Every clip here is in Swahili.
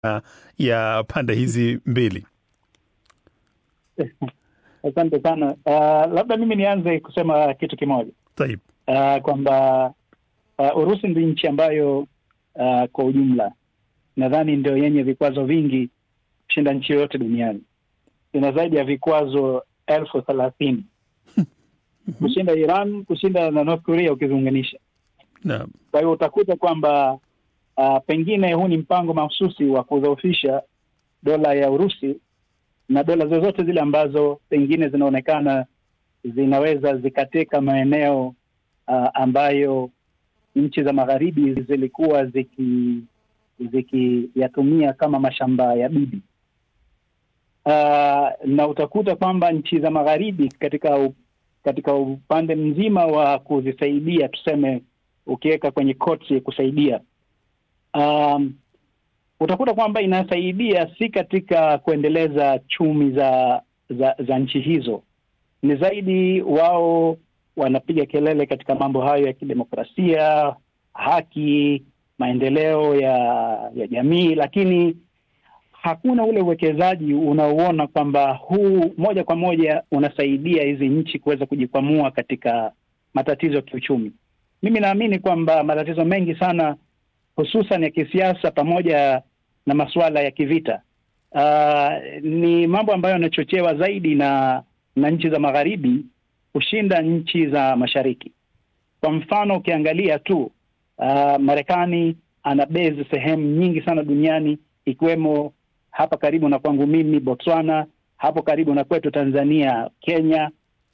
ya pande hizi mbili? Asante sana. Uh, labda mimi nianze kusema kitu kimoja Taib. uh, kwamba uh, Urusi ndio nchi ambayo uh, kwa ujumla nadhani ndio yenye vikwazo vingi kushinda nchi yoyote duniani. Ina zaidi ya vikwazo elfu thelathini kushinda Iran, kushinda na North Korea ukiziunganisha. Naam. Kwa hiyo utakuta kwamba uh, pengine huu ni mpango mahususi wa kudhoofisha dola ya Urusi na dola zozote zile ambazo pengine zinaonekana zinaweza zikateka maeneo uh, ambayo nchi za magharibi zilikuwa ziki zikiyatumia kama mashamba ya bibi. Uh, na utakuta kwamba nchi za magharibi katika u, katika upande mzima wa kuzisaidia, tuseme ukiweka kwenye koti kusaidia, um, utakuta kwamba inasaidia si katika kuendeleza chumi za za, za nchi hizo, ni zaidi wao wanapiga kelele katika mambo hayo ya kidemokrasia, haki, maendeleo ya ya jamii, lakini hakuna ule uwekezaji unaoona kwamba huu moja kwa moja unasaidia hizi nchi kuweza kujikwamua katika matatizo ya kiuchumi. Mimi naamini kwamba matatizo mengi sana hususan ya kisiasa pamoja na masuala ya kivita uh, ni mambo ambayo yanachochewa zaidi na na nchi za magharibi kushinda nchi za mashariki. Kwa mfano ukiangalia tu uh, Marekani ana base sehemu nyingi sana duniani ikiwemo hapa karibu na kwangu mimi Botswana, hapo karibu na kwetu Tanzania, Kenya.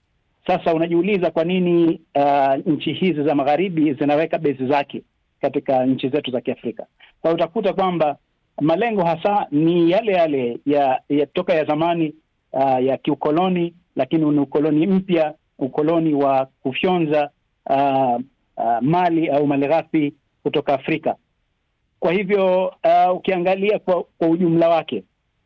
Sasa unajiuliza kwa nini uh, nchi hizi za magharibi zinaweka base zake katika nchi zetu za Kiafrika. Kwa hiyo utakuta kwamba malengo hasa ni yale yale ya, ya toka ya zamani uh, ya kiukoloni, lakini ni ukoloni mpya, ukoloni wa kufyonza uh, uh, mali au malighafi kutoka Afrika. Kwa hivyo uh, ukiangalia kwa, kwa ujumla wake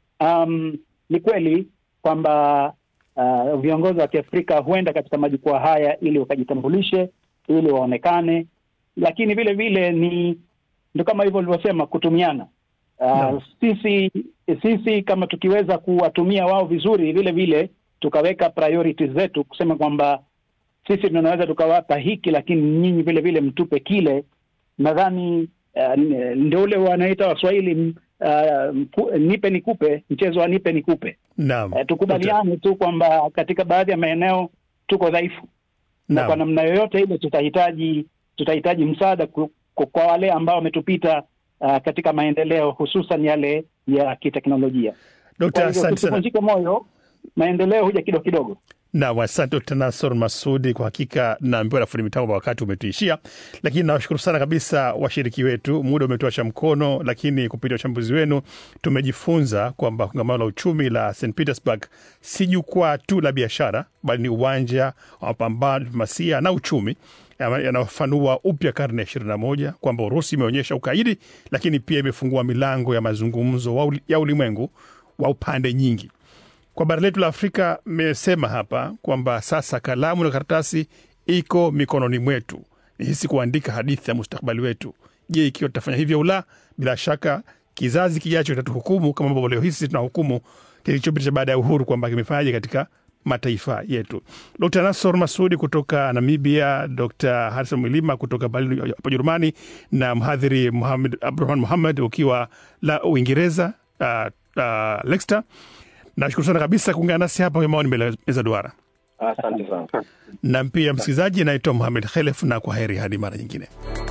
um, ni kweli kwamba uh, viongozi wa Kiafrika huenda katika majukwaa haya ili wakajitambulishe, ili waonekane, lakini vile vile ni ndo kama hivyo ulivyosema kutumiana. Uh, No. sisi sisi kama tukiweza kuwatumia wao vizuri, vile vile tukaweka priorities zetu kusema kwamba sisi tunaweza tukawapa hiki, lakini nyinyi vile vile mtupe kile. Nadhani uh, ndio ule wanaita Waswahili uh, mpu- nipe nikupe, mchezo wa nipe nikupe. Naam. Uh, tukubaliane tu kwamba katika baadhi ya maeneo tuko dhaifu na Naam. kwa namna yoyote ile tutahitaji tutahitaji msaada ku- ku- kwa wale ambao wametupita uh, katika maendeleo hususan yale ya kiteknolojia. Dokta, Kwa hivyo asante sana. tusivunjike moyo, maendeleo huja kidogo kidogo. Naam, asante Dkt. Nasor Masudi. Kwa hakika naambiwa na fundi mitambo wakati umetuishia, lakini nawashukuru sana kabisa washiriki wetu. Muda umetuacha mkono, lakini kupitia uchambuzi wenu tumejifunza kwamba kongamano la uchumi la St Petersburg si jukwaa tu la biashara, bali ni uwanja wa mapambano, diplomasia na uchumi yana- yanayofanua upya karne ya ishirini na moja, kwamba Urusi imeonyesha ukaidi, lakini pia imefungua milango ya mazungumzo wa uli- ya ulimwengu wa upande nyingi kwa bara letu la Afrika mmesema hapa kwamba sasa kalamu na karatasi iko mikononi mwetu, ni hisi kuandika hadithi ya mustakabali wetu. Je, ikiwa tutafanya hivyo au la? Bila shaka kizazi kijacho kitatuhukumu kama ambavyo leo hisi tunahukumu kilichopita baada ya uhuru kwamba kimefanyaje katika mataifa yetu. Dr Nasor Masudi kutoka Namibia, Dr Harison Mwilima kutoka Berlin hapa Ujerumani, na mhadhiri Muhammad Abdurahman Muhammad ukiwa la Uingereza, uh, uh, Leicester. Nashukuru sana kabisa kuungana nasi hapa kwenye maoni mbele ya meza duara, Asante sana. na pia msikilizaji, naitwa Muhamed Khelef na kwa heri hadi mara nyingine.